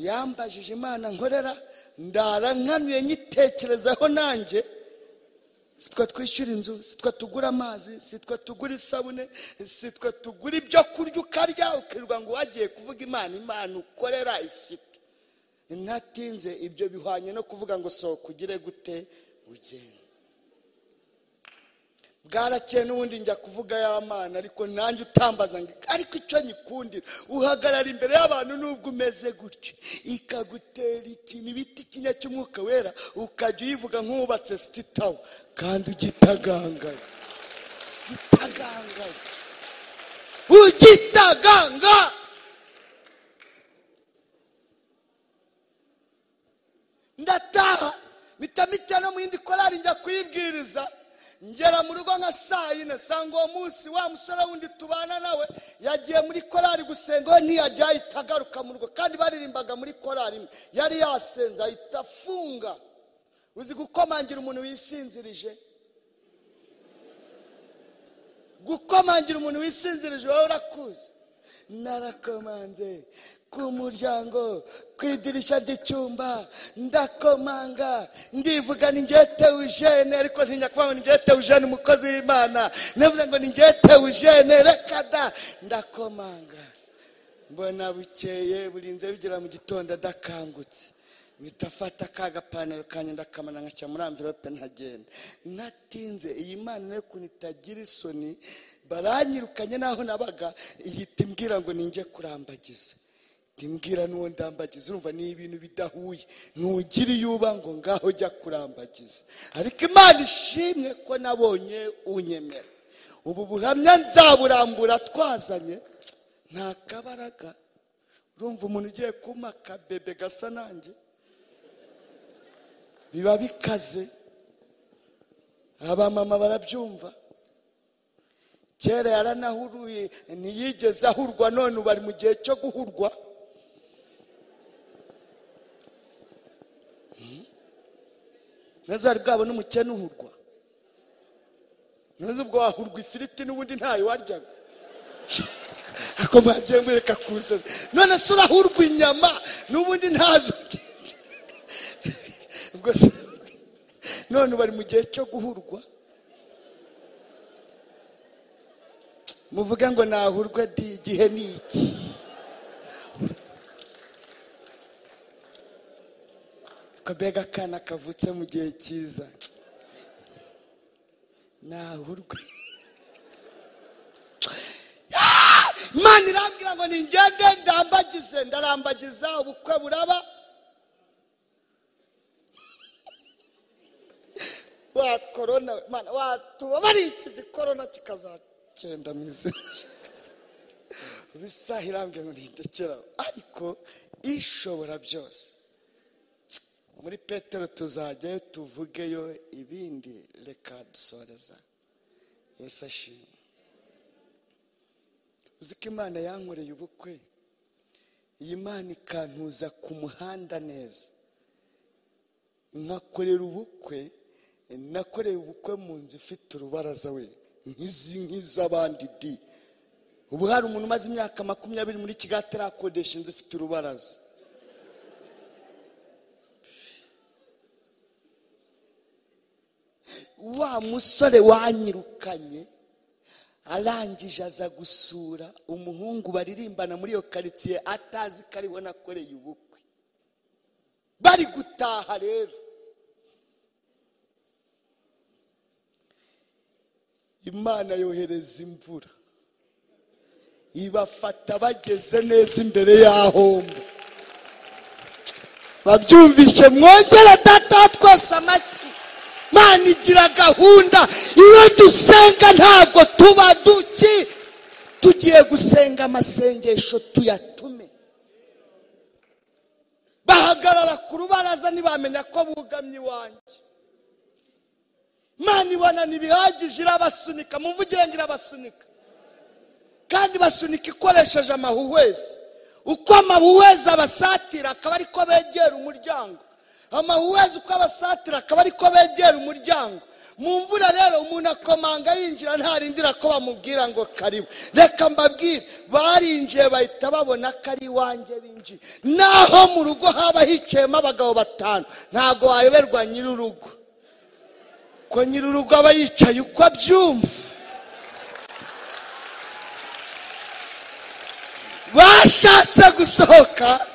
yambajije imana nkorera ndara nkanuye nyitekerezaho nanjye sitwa twishyura inzu sitwa tugura amazi sitwa tugura isabune sitwa tugura ibyo kurya ukarya ukirirwa ngo wagiye kuvuga imana imana ukorera isite ntatinze ibyo bihwanye no kuvuga ngo sohoka ugire gute ugende bwarakeye n'ubundi njya kuvuga y'amana ariko nanjye utambaza ngo ariko icyo nyikundira uhagarara imbere y'abantu nubwo umeze gutyo ikagutera ikintu bita ikinya cy'umwuka wera ukajya uyivuga nk'ubatse sititawa kandi ugitagangaye ugitagangaye ugitaganga ndataha mpita mita no mu yindi korari njya kuyibwiriza ngera mu rugo nka saa yine sanga uwo munsi wa musore wundi tubana nawe yagiye muri korari gusenga we ntiyajya ahita agaruka mu rugo kandi baririmbaga muri korari imwe yari yasenze ahita afunga uzi gukomangira umuntu wisinzirije gukomangira umuntu wisinzirije wowe urakuzi narakomanze ku muryango ku idirishya ry'icyumba ndakomanga ndivuga ni ngewe teujene ariko ntinya kuvuga ngo ngewe teujene umukozi w'imana navuze ngo ni ngewe teujene reka da ndakomanga mbona bukeye burinze bigera mu gitondo adakangutse mpita afata ka gapanaro kanjye ndakamana nkacya muri amvirope ntagenda natinze iyi mana nayo ukuntu itagira isoni baranyirukanye n'aho nabaga ihita imbwira ngo ninjye kurambagiza ndimbwira n'uwo ndambagiza urumva ni ibintu bidahuye ntugira iyo uba ngo ngaho jya kurambagiza ariko imana ishimwe ko nabonye unyemera ubu buhamya nzaburambura twazanye nta kabaraga urumva umuntu ugiye kumpa akabebe gasa nanjye biba bikaze abamama barabyumva kera yaranahuruye ntiyigeze ahurwa none ubu ari mu gihe cyo guhurwa ntazari bwabona umukene uhurwa ntuzi ubwo wahurwa ifiriti n'ubundi ntayo waryaga ako mwagiye mwereka kuza none se urahurwa inyama n'ubundi ntazo ubwo se none bari mu gihe cyo guhurwa muvuge ngo nahurwe di igihe ni iki ko mbega akana kavutse mu gihe cyiza nahurwe imana irambwira ngo ningende ndambagize ndarambagiza ubukwe buraba wa korona mana watubabariye iki gikorona kikazagenda mu izina bisa irambwira ngo ntindekera ariko ishobora byose muri petero tuzajyayo tuvugeyo ibindi reka dusoreza yesu ashimwe uzi ko imana yankoreye ubukwe iyi mana ikantuza ku muhanda neza nkakorera ubukwe nakoreye ubukwe mu nzu ifite urubaraza we nk'izi nk'iz'abandi di ubu hari umuntu umaze imyaka makumyabiri muri kigali atarakodesha inzu ifite urubaraza wa musore wanyirukanye arangije aza gusura umuhungu baririmbana muri iyo karitsiye atazi ko ariwe nakoreye ubukwe bari gutaha rero imana yohereza imvura ibafata bageze neza imbere y'ahombo babyumvishe mwongere data wa twese amashyi imana igira gahunda iyo dusenga ntabwo tuba duki tugiye gusenga amasengesho tuyatume bahagarara ku rubaraza ntibamenya ko bugamye iwanjye imana ibona ntibihagije irabasunika muvugire ngo irabasunika kandi basunika ikoresheje amahuhwezi uko amahuhwezi abasatira akaba ari ko begera umuryango amahuhwezi uko abasatira akaba ari ko begera umuryango mu mvura rero umuntu akomanga yinjira ntarindira ko bamubwira ngo karibu reka mbabwire barinjiye bahita babona ko ari iwanjye binjiye naho mu rugo haba hicayemo abagabo batanu ntabwo wayoberwa nyir'urugo ko nyir'urugo aba yicaye uko abyumva bashatse gusohoka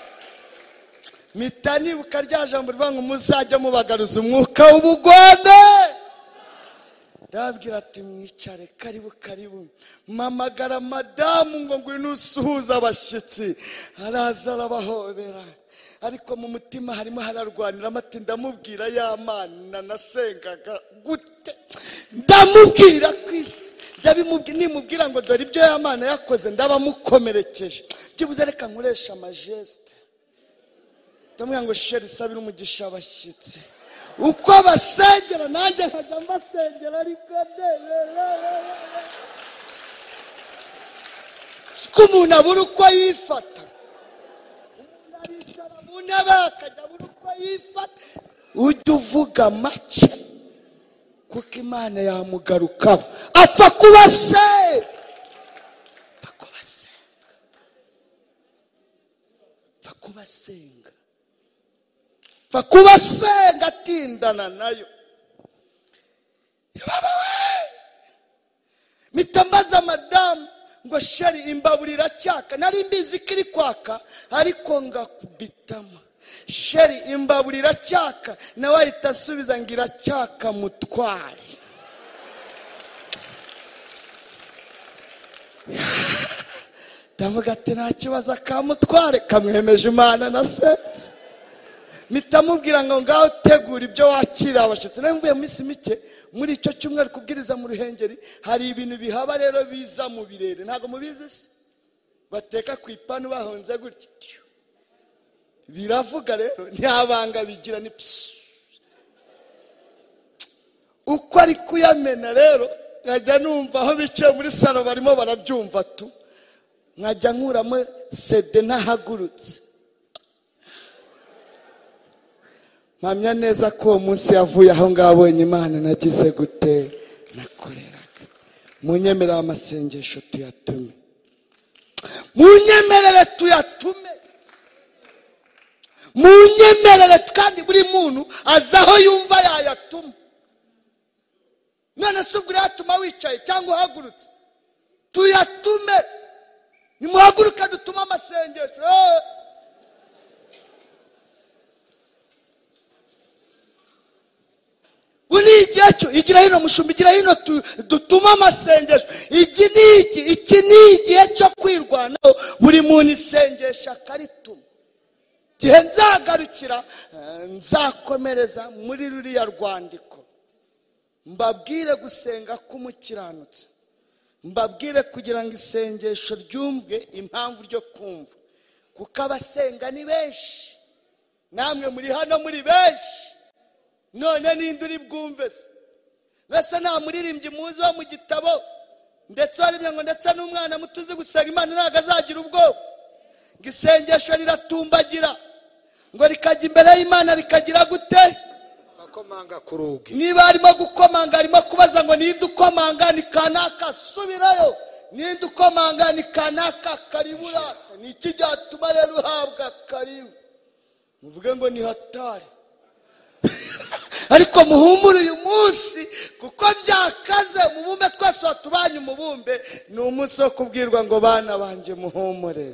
mpita nibuka rya jambo rivuga ngo muzajya mubagaruza umwuka w'ubugome ndababwira ati mwicare karibu karibu mpamagara madamu ngo ngwino usuhuze abashyitsi araza arabahobera ariko mu mutima harimo hararwanira amata ndamubwira ya mana nasengaga gute ndamubwira ku isi ndabimubwira nimubwira ngo dore ibyo ya mana yakoze ndabamukomerekeje byibuze reka nkoresha amajesite ndamubwira ngo sheri isabire umugisha abashyitsi uko basengera nanjye nkajya mbasengera ariko de ko umuntu abura uko yifata aricara mu ntebe akajya abura uko yifata ujya uvuga make kuko imana yamugarukaho apfa kuba se apfa kuba se apfa kuba asenga apfa kuba asenga atindana nayo mpita mbaza madamu ngo sheri imbabura iracyaka nari mbizi ko iri kwaka ariko ngakubitamo sheri imbabura iracyaka nawe ahita asubiza ngo iracyaka mutware ndavuga ati nta kibazo akamutware kamwemeje imana na sete mpita mubwira ngo ngaho tegura ibyo wakira abashyitsi nawe mvuye mu minsi mike muri icyo cyumweru kubwiriza mu ruhengeri hari ibintu bihaba rero biza mu birere ntabwo mubizi se bateka ku ipanu bahonze gutya tiyo. biravuga rero nta banga bigira ni pisi uko ari kuyamena rero nkajya numva aho bicaye muri salo barimo barabyumva tu nkajya nkuramo sede ntahagurutse mpamya neza ko uwo munsi yavuye aho ngaho abonye imana nagize gute nakoreraga munyemerere amasengesho tuyatume munyemerere tuyatume munyemerere kandi buri muntu azi aho yumva yayatuma none se ubwo yatuma wicaye cyangwa uhagurutse tuyatume nimuhaguruke dutume amasengesho Eh! ubu ni igihe cyo igira hino mushumba igira hino tu- dutume amasengesho iki ni iki iki ni igihe cyo kwirwanaho buri muntu isengesha akarituma igihe nzagarukira eh, nzakomereza muri ruriya rwandiko mbabwire gusenga k'umukiranutsi mbabwire kugira ngo isengesho ryumvwe impamvu ryo kumva kuko abasenga ni benshi namwe muri hano muri benshi none ninde uri bwumve se mbese nta muririmbyi muzi wo mu gitabo ndetse warimye ngo ndetse n'umwana muto uzi gusenga imana ntabwo azagira ubwoba ngo isengesho riratumbagira ngo rikajya imbere y'imana rikagira gute akomanga ku rugi niba arimo gukomanga arimo kubaza ngo ninde ukomanga ni kanaka subirayo ninde ukomanga ni kanaka kariburata ni iki cyatuma rero uhabwa karibu muvuge ngo ni hatari ariko muhumure uyu munsi kuko byakaze umubumbe twese watubanye umubumbe ni umunsi wo kubwirwa ngo bana banjye muhumure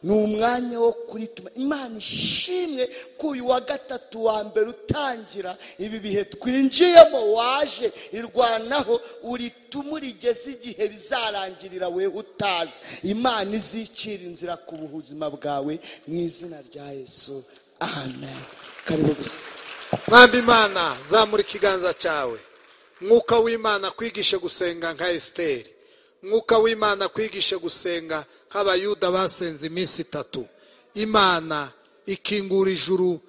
ni umwanya wo kurituma imana ishimwe ko uyu wa gatatu wa mbere utangira ibi bihe twinjiyemo waje irwanaho urituma urigeze igihe bizarangirira wewe utazi imana izicira inzira ku buzima bwawe mu izina rya yesu amen karibu gusa mwami imana zamura ikiganza cyawe mwuka w'imana kwigishe gusenga nka esiteri mwuka w'imana kwigishe gusenga nk'abayuda basenze iminsi itatu imana ikingura ijuru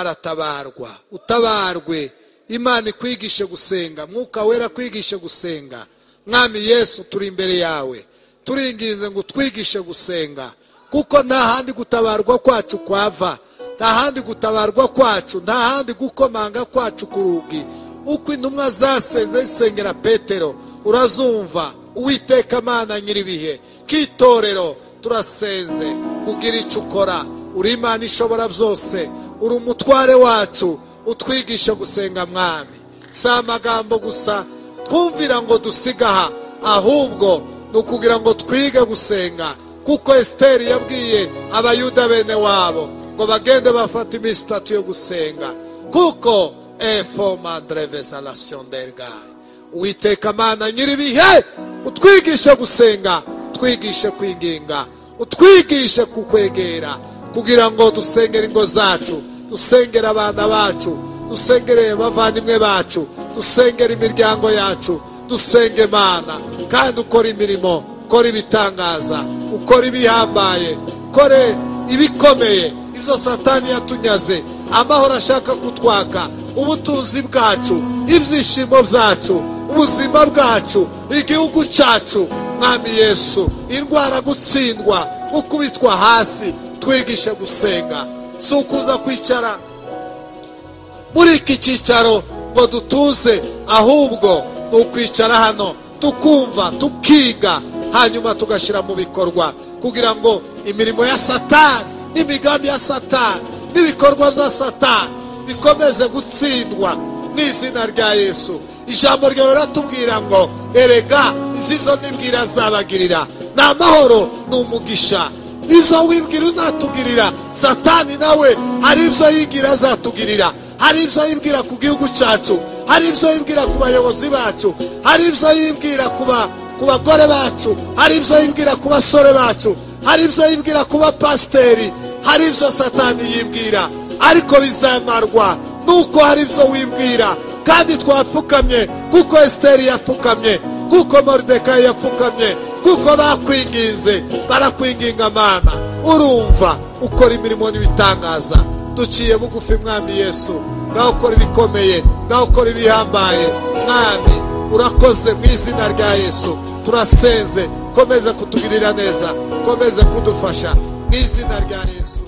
baratabarwa utabarwe imana ikwigishe gusenga mwuka wera kwigishe gusenga mwami yesu turi imbere yawe turinginze ngo utwigishe gusenga kuko nta handi gutabarwa kwacu kwava nta handi gutabarwa kwacu nta handi gukomanga kwacu ku rugi uko intumwa zasenze zisengera petero urazumva uwiteka amana nyir'ibihe k'itorero turasenze kugira icyo ukora uri imana ishobora byose uri umutware wacu utwigisha gusenga mwami si amagambo gusa twumvira ngo dusige aha ahubwo ni ukugira ngo twige gusenga kuko esiteri yabwiye abayuda bene wabo ngo bagende bafate iminsi itatu yo gusenga kuko efo madrevezarasiyo dergayi uwiteka amana nyir'ibihe utwigishe gusenga utwigishe kwinginga utwigishe kukwegera kugira ngo dusengere ingo zacu dusengere abana bacu dusengere abavandimwe bacu dusengere imiryango yacu dusenge imana kandi ukora imirimo ukora ibitangaza ukora ibihambaye ukore ibikomeye ibyo satani yatunyaze amahoro ashaka kutwaka ubutunzi bwacu ibyishimo byacu ubuzima bwacu igihugu cyacu mwami yesu indwara gutsindwa gukubitwa hasi twigishe gusenga si ukuza kwicara muri iki cyicaro ngo dutuze ahubwo ni ukwicara hano tukumva tukiga hanyuma tugashyira mu bikorwa kugira ngo imirimo ya satani n'imigambi ya satani n'ibikorwa bya satani bikomeze gutsindwa n'izina rya yesu ijambo ryawe riratubwira ngo erega izi byo nibwira azabagirira ni amahoro ni umugisha ibyo wibwira uzatugirira satani nawe hari ibyo yigira azatugirira hari ibyo yibwira ku gihugu cyacu hari ibyo yibwira ku bayobozi bacu hari ibyo yibwira ku ba- ku bagore bacu hari ibyo yibwira ku basore bacu hari ibyo yibwira ku bapasiteri hari ibyo satani yibwira ariko bizamarwa nuko hari ibyo wibwira kandi twapfukamye kuko esiteri yapfukamye kuko moridekayi yapfukamye kuko bakwinginze barakwinginga amana urumva ukora imirimo n'ibitangaza duciye bugufi mwami yesu ngaho ukora ibikomeye ngaho ukora ibihambaye mwami urakoze mu izina rya yesu turasenze komeza kutugirira neza komeze kudufasha mu izina rya yesu